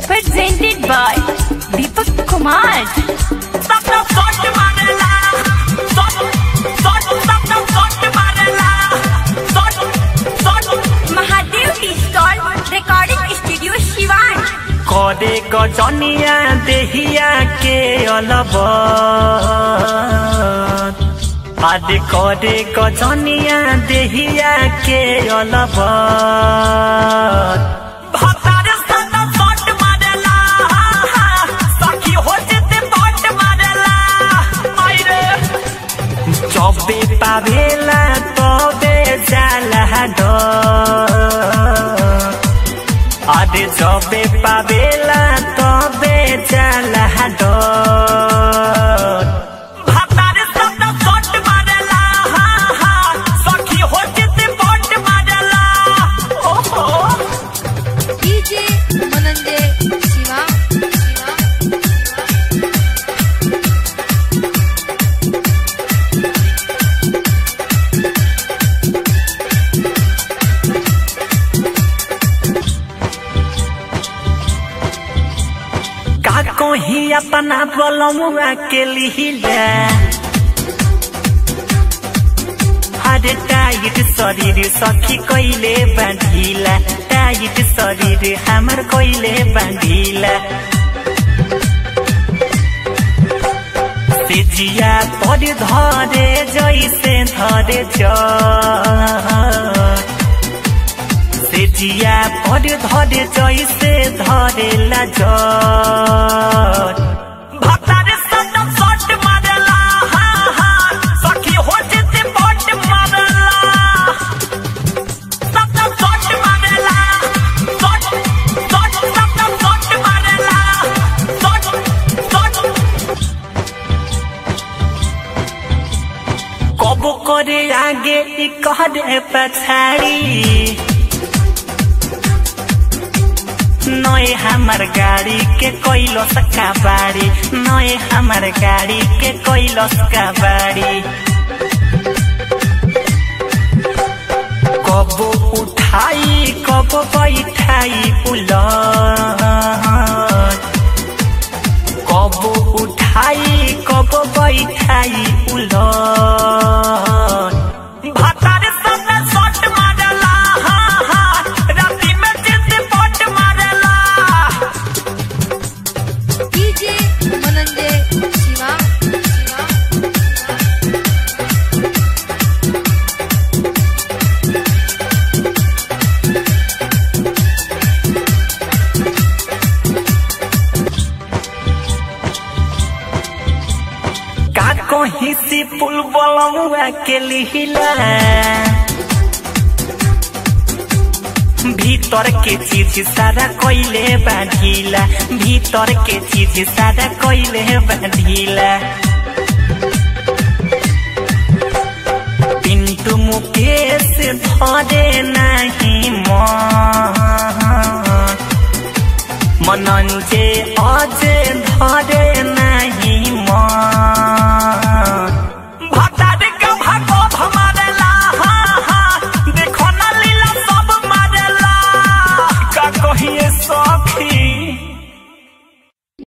presented by Deepak Kumar. सबका shot मारेला shot shot सबका शॉट मारेला shot shot Mahadev Digital Recording Studio Shivan. करे गजनिया देहिया के अलबत आदे करे गजनिया देहिया के अलबत भतारे सदा शॉट मारेला सखी हो जेते बॉट मारेला आइरे चौबे पावेला तबे जाला डर আরে যবে পাবেলা তবে চালা ডর ভাতারে সবটা শট মারেলা হা হা সখী হচ্ছে বট মারেলা ওহো DJ Mananje Shiva. Shiva. का कही अपना बलमुआ के लिहिला हरे टाइट शरीर सखी कैले बांधिला टाइट शरीर हमर कैले बांधिला तेजिया पर धरे जैसे धरे जा সেজিয়া পরে ধরে জয়সে ধরে লাজর ভাতারে সদ শট মারেলা হা হা সখী हो যেতে বট মারেলা সদ শট মারেলা শট শট সদ শট মারেলা শট শট কব করে আগে ই করে पछाड़ी नए हमार गाड़ी के कोइलस का बाड़ी नए हमार गाड़ी के कोइलस का बाड़ी कब उठाई कब बैठाई उलट कब उठाई कब बैठाई उलट भातारे सबने शॉट मारेला हा हा राती में जिंदे बॉट मारेला DJ Mananje Shiva. Shiva. का कहीं सी पुल बलमुआ के लिहिला भीतर के चीज सारा कोइले बांधिला भीतर के चीज सारा कोइले बांधिला पिंटू मुकेश धरे नहीं मन मनंजे अजे धरे